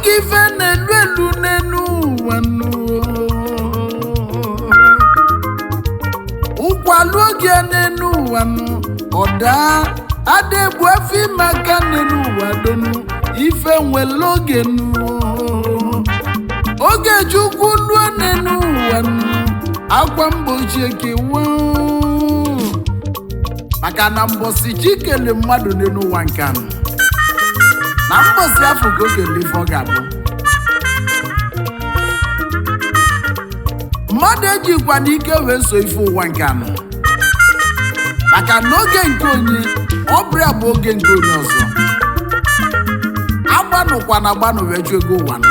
oge ife na-elu elu n'elu ụwa nụ ụkwalụ oge n'elu ụwa nụ ọda adegbu afọ ime aka n'elu ụwa donu ife nwere oge nụ oge chukwu luo n'elu ụwa nụ akwa mgbochi ekewa maka na mbọsi chi kele mmadụ n'elu ụwa nke anụ na mbọsi afọ ka o kele ife ọ ga-abụ mmadụ ejikwa n'ike wee so ife ụwa nke anọ maka na oge nke onye ọbịa bụ oge nke onye ọzọ agbanụkwa na agbanụ wee jụ ego ụwa nọ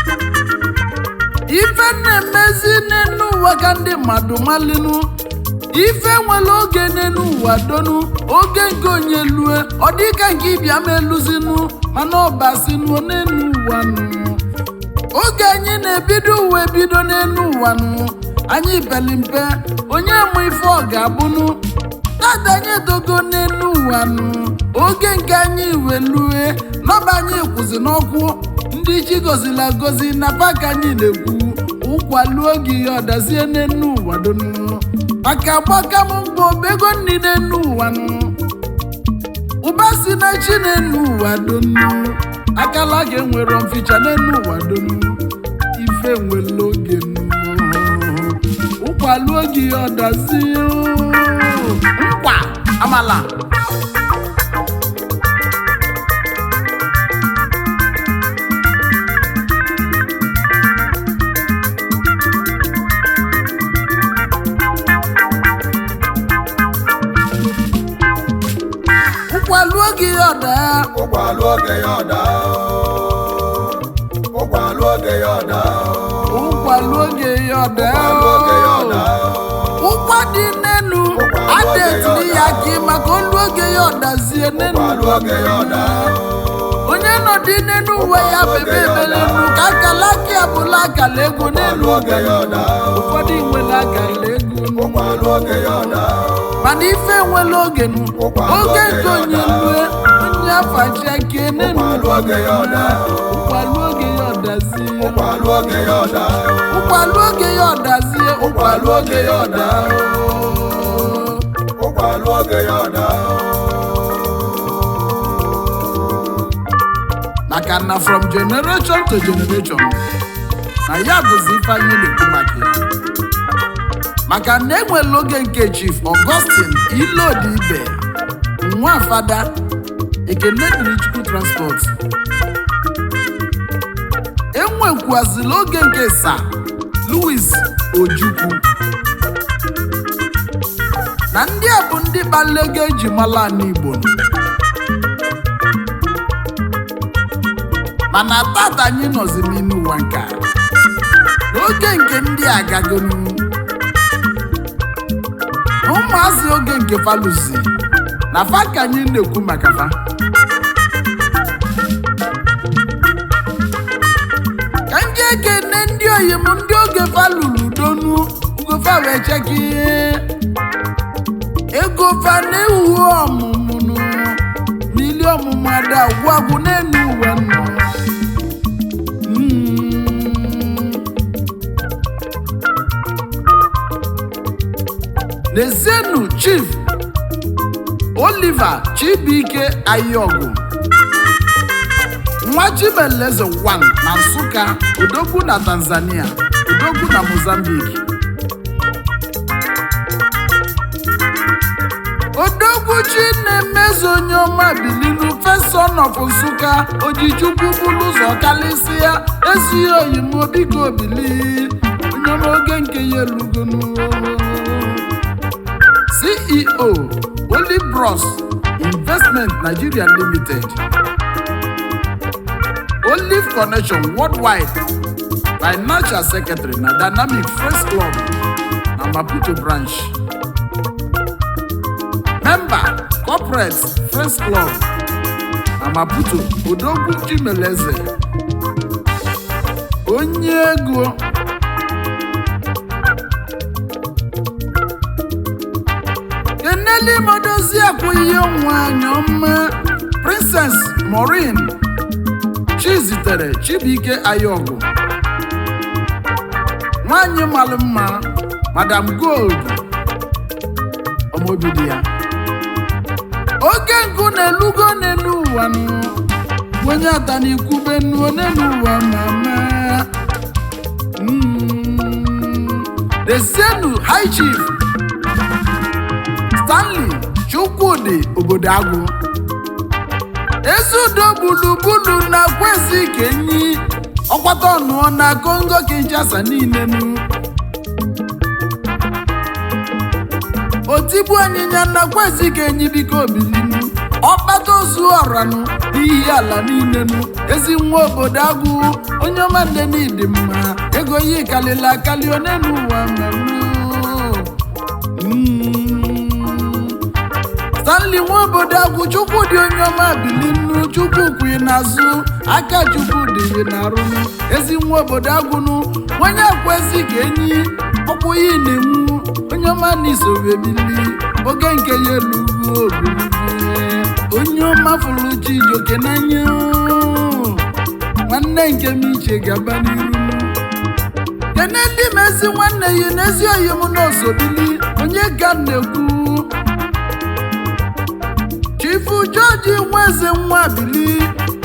ife na-emezi n'elu ụwa ka ndị mmadụ malinu ife nwere oge n'elu ụwa donu oge nke onye lue ọ dịka nke ịbịa ma eluzinu mana ọbasinu n'elu ụwa nụ oge anyị na-ebido uwe bido n'elu ụwa nụ anyị peli mpe onye mụ ife ọ ga-abụnụ tata anyị dogo n'elu ụwa nụ oge nke anyị welue nọba anyị kwụsị n'ọkwụ ndị chi gozila gozi na paka anyị na-ekwu ụkwaluo gị ya ọdazie n'elu ụwa donu maka gbaka m mbọ bego nri n'elu ụwa nụ ụba si na chi n'elu ụwa donu akala ga-enwere mficha n'elu ụwa donu ife nwere oge nụ ụkwaluo gị ya ọdazie nkwa amala ụkwaluo gị ya ọda ụkwalụ oge ya ọda ụkwalụ oge ya ọda ụkwaluo gị ya ọda ụkwalụ oge ya ọda ụkwa dị n'enu Ụkwa a lụọ gị na-etiri ya ya ọda. gị maka olu oge ya ọdazie n'enu ụkwalụ oge ya ọda onye nọdị n'enu uwe ya bebe ebelenu ka akala aka ya bụla akala ego n'elu ụkwalụ oge ya ọda ụfọdụ nwere akala ego ụkwalụ oge ya ọda mana ife nwere oge nu Ụkwa oge lụọ gị nke ya onye ọda. lue onye afachi aka n'enu Ụkwa lụọ gị ya ọda. ụkwalụ oge ya ọdazie ụkwalụ oge ya ọda ụkwalụ oge ya ọdazie ụkwalụ oge ya ọda ụkwalụ oge ya ọda maka na from generation to generation na ya bụzi ife anyị na-ekwu maka ya maka na enwere oge nke chief augustine ilodi ibe nwa fada ekene dịrị chukwu transport enwekwazila oge nke sa louis ojukwu na ndị a bụ ndị kpalị ego eji mala ala igbo nọ. mana tata anyị nọzi n'ime ụwa nke a. n'oge nke ndị agagonu na ụmụazị oge nke faluzi na fa ka anyị na-ekwu maka fa ka ndị ekene ndị oyim ndị oge fa lụrụ donu ugofa wee cheka ihe ego fa na-ewu ọmụmụ nụ mili ọmụmụ ada agwụ agwụ n'elu ụwa nụ Mm. N'ezienụ Chief Oliver Chibuike Ayọgụ nwa Chimeleze 1 na Nsụka Odogwu na Tanzania Odogwu na Mozambique Odogwu Chinemezo onye ọma bilinu First of Nsụka Ojichukwu bụrụ ụzọ kalịsịa esighị oyimo biko bili onye ọma oge nke ya elugonu CEO Olibros Investment Nigeria Limited Olive Connection Worldwide Financial Secretary na Dynamic Friends Club na Maputo Branch Member Corporate Friends Club na Maputo Odogwu Chimeleze onye ego keneli modozi akwụ ihe nwanyị ọma Princess Maureen chizitere chibuike ayọgụ nwanyị malụ mma madam gold ọmọbidi ya oke nkụ na-elugo n'elu ụwa nụ onye ata n'ikwube nnuo n'elu ụwa mama Mm. desienu high chief stanley chukwudi obodo agwụ ezudo gburugburu na kwezi kenyi ọkwata ọnụọ na kongo kinshasa niile nu otigbu anyịnya na kwezi kenyi biko bilinu ọkpata ozu ọranụ n'ihi ala niile nu ezi nwa obodo agwụ onye ọma nde n'ịdị mma ego yi kalịla akali onenu ụwa mmemme Mm. stanley nwa obodo agwụ chukwu dị onye ọma bilinu chukwu kwi n'azụ aka chukwu dị gị n'arụnụ ezi nwa obodo agwụnụ onye akwezi ka enyi ọkwụ ya na-enwu onye ọma na isobe bili oge nke ya elugo obilige onye ọma fụrụ chijioke n'anya nwanne nke m iche gaba n'iru kene ndị ma ezi nwanne ya na ezi oyi m n'osobili onye ka m na-ekwu chifu jọji nweze nwa bili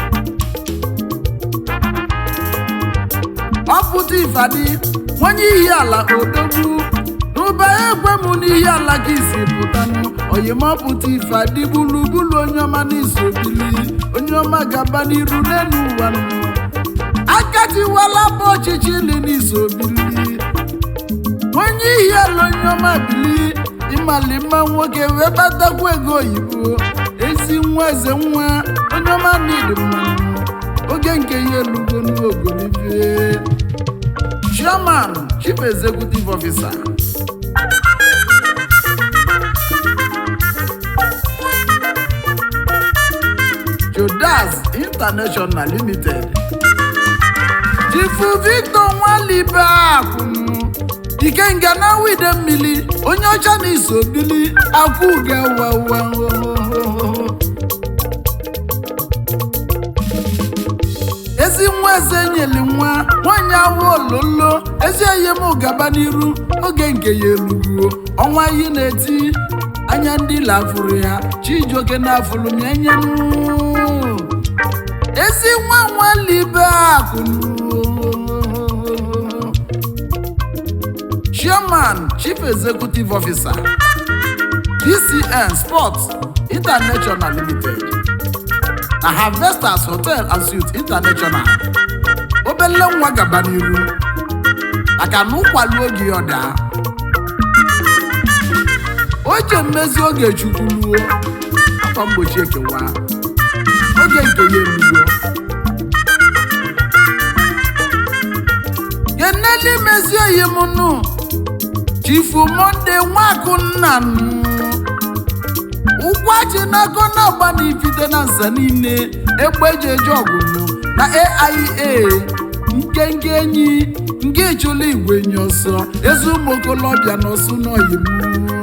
ọpụta ifadi nwanye ihi ala odogwu n'ụba ekwe m n'ihi ala gị si pụtanụ oyimọpụta ifadi gburugburu onye ọma n'iso bili onye ọma gaba n'iru n'elu ụwa nụ akatiwala bụ ọchịchị ili n'iso bili onye ihi ala onye ọma bili ịmali mma nwoke wee kpatakwa ego oyibo ezi nwa eze nwa onye ọma n'ịdị mmanụ oge nke ya elugo n'ogolivie chairman chief executive officer jodas international limited chifu victor nwalibe akwụnụ ikenga na wide mmiri onye ọcha na-eso bili akwụ ga-wawa ezi nwa eze nyeli nwa nwanyị awụ ololo ezi eyem gaba n'iru oge nke ya elugo ọnwa yi na-eti anya ndị lafụrụ ya chijioke na-afụrụ m enyenụ ezi nwa nwalibe akụnụ chairman chief executive officer dcn sports international limited na harvesters hotel and suites international obele nwa gaba n'iru maka na ụkwali oge ya ọda oche mmezi oge chukwuluo afọ mgbochi ekewa oge nke ya elugo keneli mezi oyi m nụ chifu monde nwakunna nụ ụgwọchi n'aka na-agba n'ifite na nsa niile egbe eji eje ọgụnụ na aia nkenke enyi nke ịchụla igwe nye ọsọ ezi ụmụ okolobịa na ọsụ n'oyi m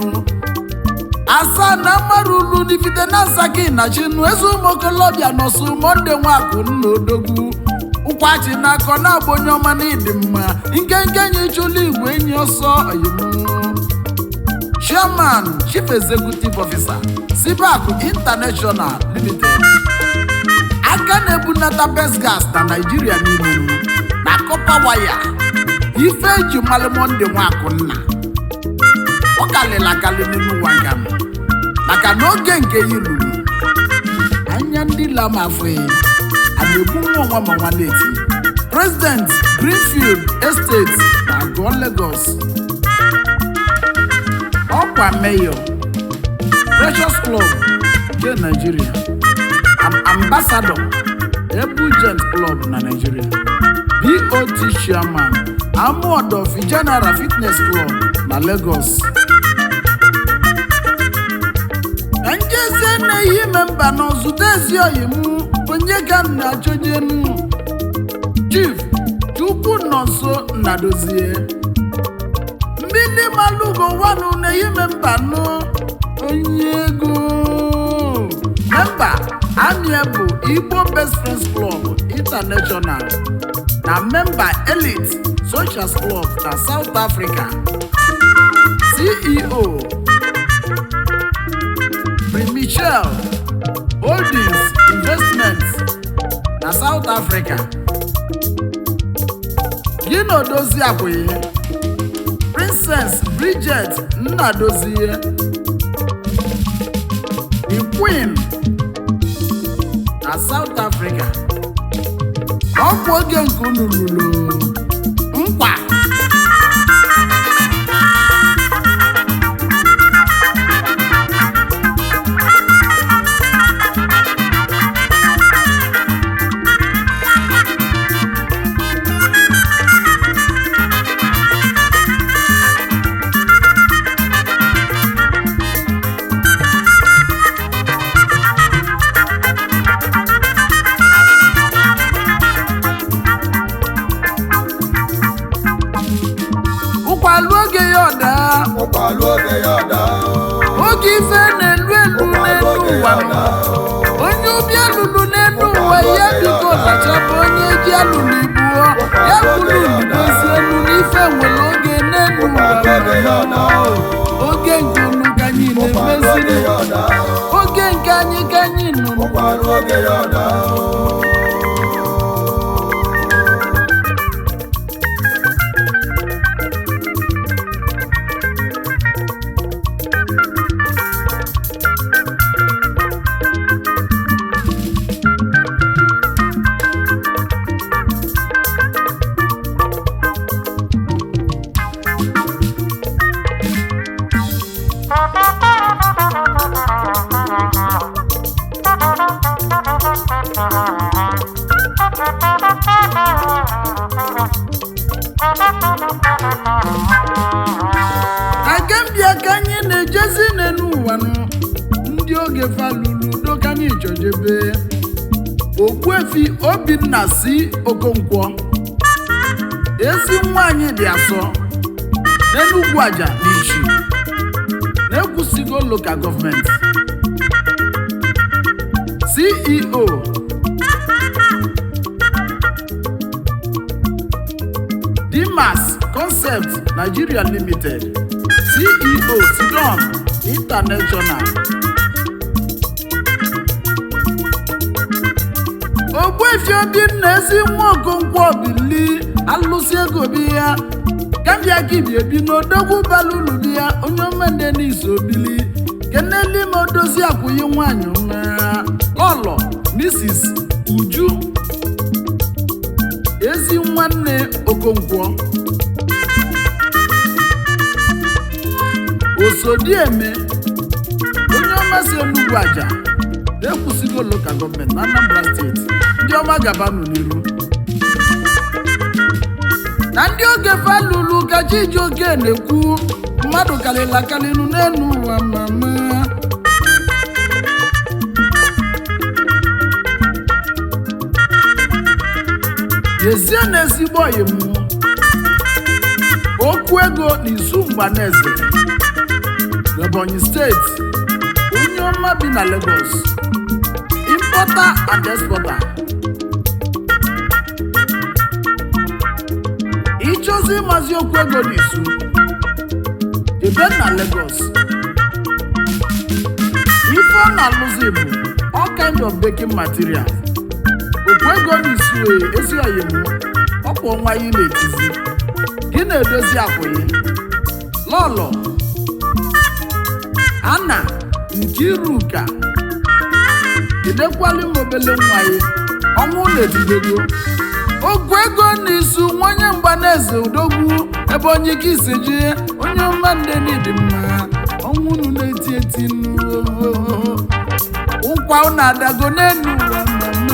asaa na mmarulu n'ifite na nsaki na chinu ezi ụmụ okolobịa na ọsụ monde nwakunna odogwu ụkwachi n'aka na-agba onye ọma na ịdị mma nkenke enyi ịchụla igwe enyi ọsọ oyimu chairman chief executive officer sibaku international limited aka na-ebunata best gas na naijiria niile na kọpa waya ife eji mmalụ monde nwakunna ọ kalịla akali n'ime ụwa nga m maka na oge nke ya luru anya ndị lam afụghị a na-egbu nwa ọnwa ma nwa na-eti president greenfield estate na agụọ lagos ọkwa mayor precious club nke nigeria am ambassador ebugent club na nigeria bot chairman amuodofi general fitness club na lagos ka njezie na-eyi ime mba na zute ezi oyi m onye ka m na-achọjenu chief chukwu nọ nso nnadozie mmiri malugo wanu na-eyi ime mba nụ onye ego memba ania bụ igbo best friends club international na memba elite socials club na south africa ceo primichel holdings investments na south africa gị na odozi akwụghị princess bridget nnadozie the queen na south africa ọ bụ oge nke unu lụrụ nkwa ụkwalụ oge ya ọda ụkwalụ oge ya ọda oge ife na-elu elu n'elu ụwa onye obi alụlụ n'elu ụwa ya biko lachapụ onye ji alụlụ ibuo ya kwuru udozi elu n'ife nwere oge n'elu ụwa ụkwalụ oge ya ọda oge nke unu ka anyị ụkwalụ oge na-emeziri ya ọda oge nke anyị ka anyị nụrụ ụkwalụ oge ya ọda na kembia ka anyị na-ejezi n'elu ụwa nụ ndị oge falụrụ udo ka anyị chọjebe ogbuefi obinna si okonkwo ezi nwanyị dị asọ n'enugwu aja n'ichi na-ekwusigo lokal gọọmenti ceo dimas concept nigeria limited ceo sidon international ogbuefi obinna ezi nwa okonkwo bili alụsị ego bi ya kambia kibi ebi n'odogwu balulu bi ya onye omende n'iso bili keneli ma odozi akwụghị nwanyị ụmara lọlọ mrs uju ezi nwanne okonkwo osodieme onye ọma si enugwu aja na-ekwusigo lokal gọọmenti na anambra steeti ndị ọma gabanụ n'iru na ndị oge falulu ka chijioke na-ekwu mmadụ karịrị akarịrị n'elu ụwa mama yezie na ezigbo ọyị m okwu ego n'izu mgbaneze Ebonyi steeti onye ọma bi na Lagos importer and exporter ịchọzi ịmazi okwu ego n'izu ebe na Lagos ife ọ na-alụzi bụ all kind of baking material okwu ego n'izu e, ezi oyi m ọkwa ọnwa yi na-etizi gị na-edozi akwụghị lọlọ ana nkiruka edekwali m obele nwa ya ọnwụ na-edidego ogwu ego n'isu nwanye mgbaneze udogwu ebe onye ike isi ji onye ọma nde dị mma ọnwụ unu na-eti eti nnu ụkwa unu adago n'elu ụwa mmemme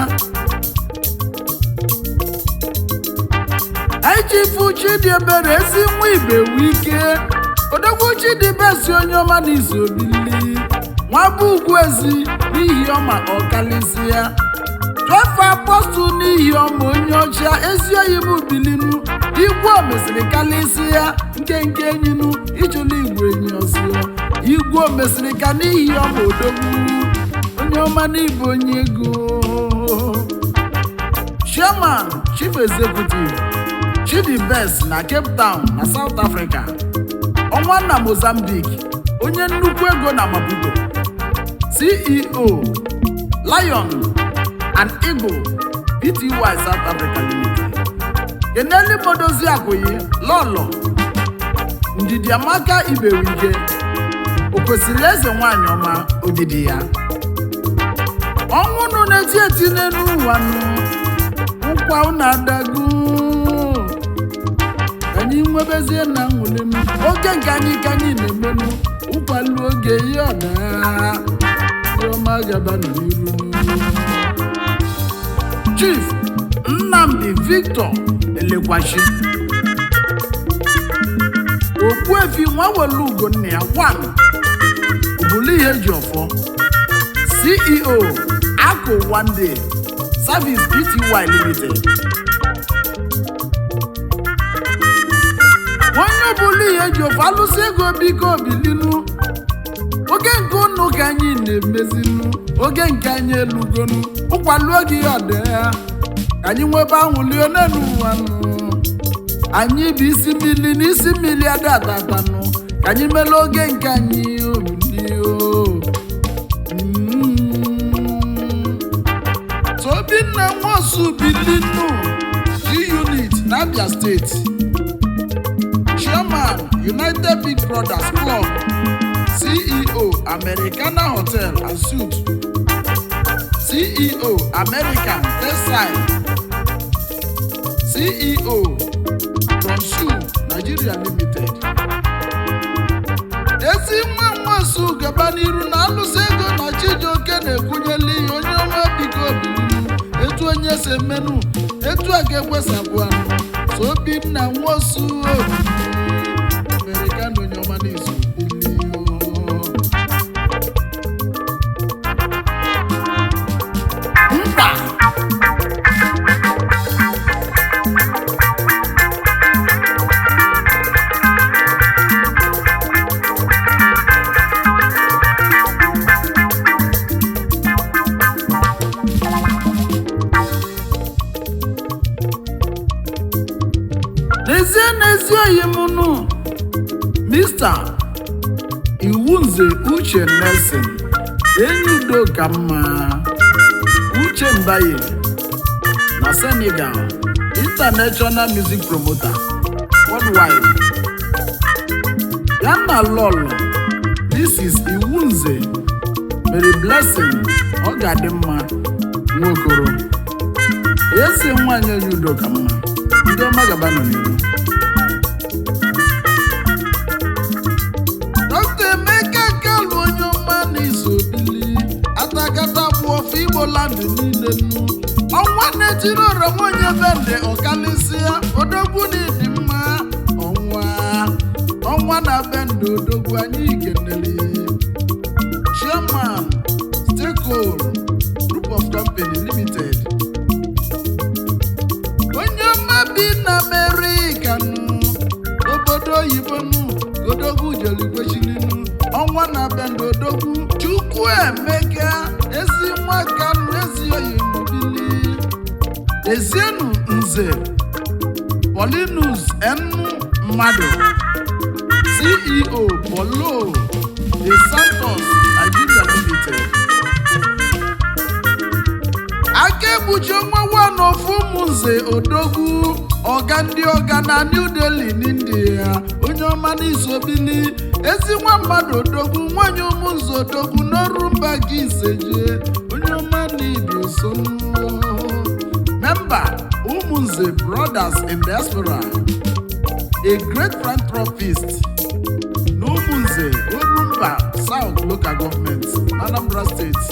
anyị chifu chidiebere ezi nwa ibe wike odogwu chidibesi onye ọma na izu obili nwa bụ ugwu ezi n'ihi ọma ọkalịsị ya jọfa apọstụl n'ihi ọma onye ọcha ezi oyi m bilinu igwe omesịrị kalịsị ya nke nke enyinu ịchụla igwe enyi ọzọ igwe omesịrị ka n'ihi ọma odogwu onye ọma n'ịbụ onye ego chairman chief executive chidi best na cape town na south africa ọnwa na mozambique onye nnukwu ego na maputo ceo lion and eagle pty south africa limited keneli modozi akwụghị lọlọ ndidi amaka iberike o kwesịrị eze nwanyị ọma odidi ya ọnwụ nụ na-eti eti n'elu ụwa nụ nkwa unu adago ka anyị nwebezie na nwụlenụ oge nke anyị ka anyị na-emenụ ụkwalu oge ihe ọda ọma gaba n'iru chief nnamdi victor elekwachi okpuefi nwa welu ugonna ya wan obulu ihe eji ọfọ ceo akụ one day service pty limited onye ọbụla ihe eji ofe alụsị ego biko bilinu oge nke ụnụ ka anyị na-emezinu oge nke anyị elugonu ụkwalu oge ihe ọda ya ka anyị nwebe anwụlie n'elu ụwa nụ anyị bụ isi mmiri na isi mmiri ada atatanụ ka anyị mere oge nke anyị obilio Obinna Nwosu Bilinu G-Unit n'Abia State Chairman United Big Brothers Club CEO Americana Hotel and Suites CEO American Textile CEO Bronsu Nigeria Limited ezi nwa nwasu gaba n'iru na alụsị ego na chijioke na-ekwunyeli ihe onye ọma biko bilinu etu onye si emenụ etu a ga-ekwesapụ anụ so obinna nwosu amerikana onye ọma n'izu mba n'ezie n'ezi oyi m nụ mista iwunze uche nelson enyi udo ka mma uche mbaye na senegal international music promoter worldwide ya na lọlọ mrs iwunze mary blessing ọ ga-adị mma nwokoro esi nwanyị onye udo ka mma ndị ọma gaba nọ n'ihu dọkịta emeka kalụ onye ọma na-eso bili atakata bụ ọfọ igbo landụ niile nnu ọnwa na-etiri oroma onye bende ọkalịsịa odogwu na ịdị mma ọnwa ọnwa na bende odogwu anyị kenere chairman stakeholder group of company limited onye ọma bi na amerịka nụ obodo oyibo nụ odogwu jeligwechilinu ọnwa na bendo odogwu chukwu emeka ezi nwa kanụ ezi oyi mobili ezienu nze polinus enu mmadụ ceo polo de santos nigeria limited aka ekpuchi ọnwa wan ofu ụmụnze odogwu ọga ndị ọga na new delhi n'india onye ọma n'isobili ezi nwa mmadụ odogwu nwanyị ụmụnze odogwu n'ọrụ mba gị iseje onye ọma n'ibi so memba ụmụnze brothers in diaspora a great philanthropist na ụmụnze orumba south local government anambra state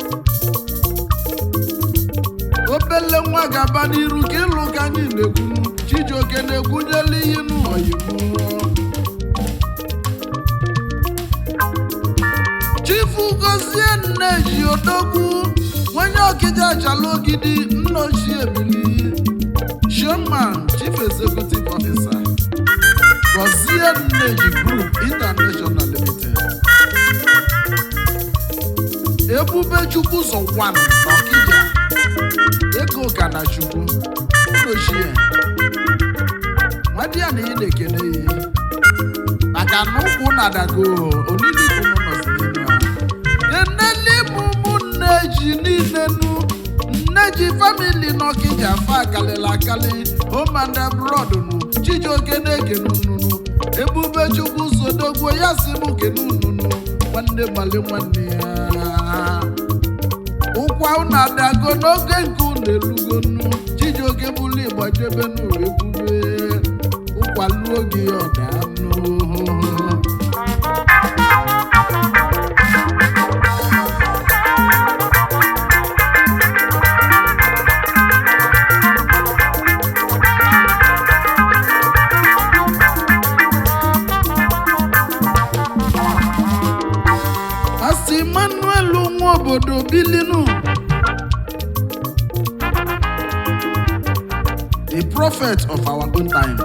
obele nwa ga-aba n'iru ka ịlụ ka anyị na-ekwunu chijioke na-ekwunyela ihe n'oyibo chifu gozie nneji odogwu onye ọkịja achala ogidi nna ochie ebili chairman chief executive officer gozie nneji group international limited ebu ebube chukwu ụzọ wan n'ọkịja ego ka na chukwu ochie nwadị ya na ị na-ekene ya maka na ụkwụ na-adago olili kwunu nọzi n'elu ha eneli mụmụ nne ji niile nu nne ji famili n'ọkịja fa akalịla akali omanda brọd nu chijioke na-ekene ununu ebube chukwu sodogwo ya si m kene ununu nwanne gbali nwanne ya ụkwa unu adago n'oge nke unu erugonu chijioke bụlu ịgbajebenu ebube ụkwa luo gị ọdanụ Pastor Emmanuel nwa obodo bilinu the prophet of our own time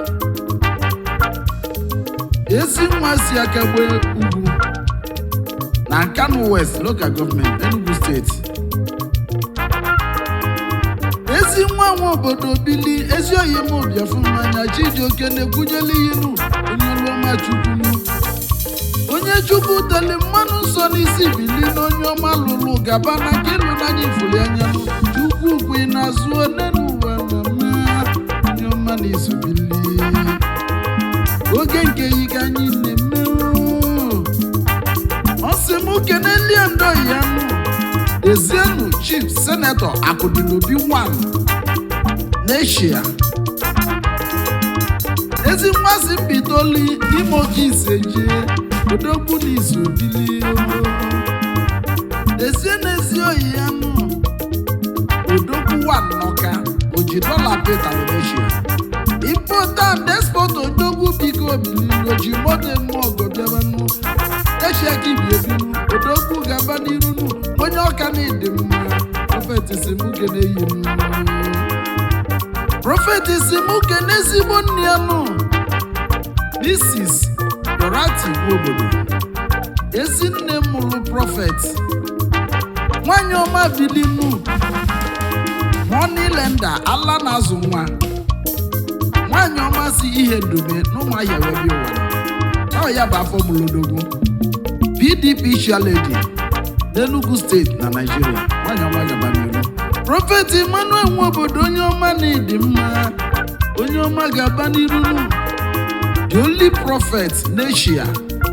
ezi nwa si akagbe ugwu na Nkanu West local government Enugu steeti ezi nwa nwa obodo bili ezi oyi m obiafu mmanya Chijioke na-ekwunyela iyinu onye ọlụọma chukwunu onye chukwu teli mmanụ nsọ n'isi bili na onye ọma lụrụ gaba na nke ịlụ n'anya ifuli anya chukwu kwe n'azụ one n'ụwa mama onye ọma na izu bili oge nke yi ka anyị na-eme oo. ọ sị m kenelie ndo ya nụ ezienu chief senetọ akụdịnobi 1 n'eshia ezi mmasị mbitoli ime oke iseje odogwu na izubili ezie n'ezi oyi ya nụ odogwu wa nnọka oji dọla peta indonesia important export odogwu biko bilili oji moto eme ọgọ bịabanụ eshia ka ibi ebinu odogwu gaba n'irunu onye ọka na ịdị mma prọfet simuke na-eyinu prọfet simuke n'ezigbo nne ya nụ Mrs. Dorothy obodo ezi nne m mụrụ prọfet nwanyị ọma bilinu Moneylender ala na-azụ nwa nwanyị ọma si ihe ndobe n'ụmụahịa webi ụwa ọ ya bụ afọ mụlodogwu PDP Lady n'Enugu steeti na Naịjirịa nwanyị ọma gaba n'iru prọfet Emmanuel nwa obodo onye ọma na ịdị mma onye ọma ga-aba n'iru nụ the only prophet n'Eshia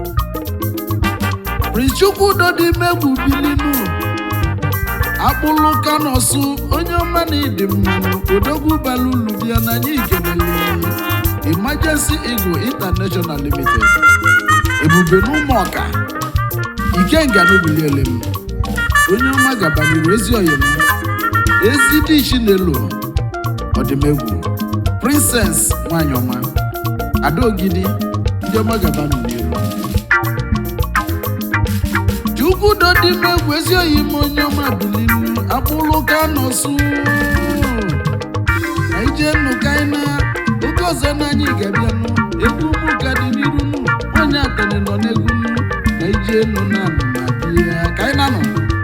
Prince Chukwudo dị megwu bilinu akpụlụ kanosu onye ọma na ịdị mmanụ odogwu balulu bịa na anyị ikenele Emergency Eagle International Limited ebube n'ụmụọka ikenga n'obiliele m onye ọma gabanyere ezi oyim ezi dishi n'elu ọdịmegwu princess nwanyị ọma adaogidi ndị ọma gabanụ n'iru chukwudo dị megwu ezi oyi m onye ọma bilinu akpụlụ ka nọsụ na ije nụ kaina oge ọzọ na anyị ga-abịanụ egwu mụ ka dị n'iru nụ onye atani nọ n'egwu nụ na ije nụ na ma bịa kaina nọ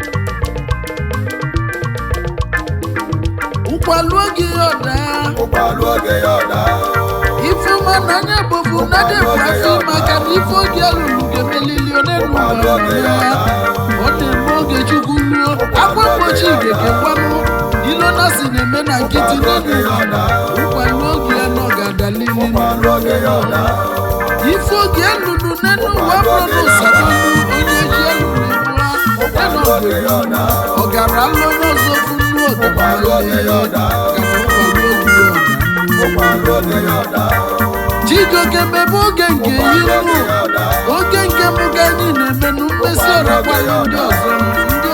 ụkwalụ oge ọda ụkwalụ oge ya ọda ifeọma na anya bofu na debrafi maka na ife oge alụrụ ga-emelili onenu ya ọ na-eme oge chukwu ruo akwa mgbochi ga-ekekwanụ ilo na si na-eme na nkịtị n'elu ụkwalụ oge ya nọ ga-adalili ụkwalụ oge ya ọda ife oge elulu n'enu ụwa bụrụ n'ụsadolu onye ji elulu ebua ena oge ya ọda ọ gara alụrụ ọzọ funu ụkwalụ oge ya ọda ụkwalụ oge ya ọda Chijioke mebe oge nke ụkwalụ ihu oge ya ọda oge nke mụ ka anyị na-eme na mmesi ọra gbalụ ndị ọzọ ndị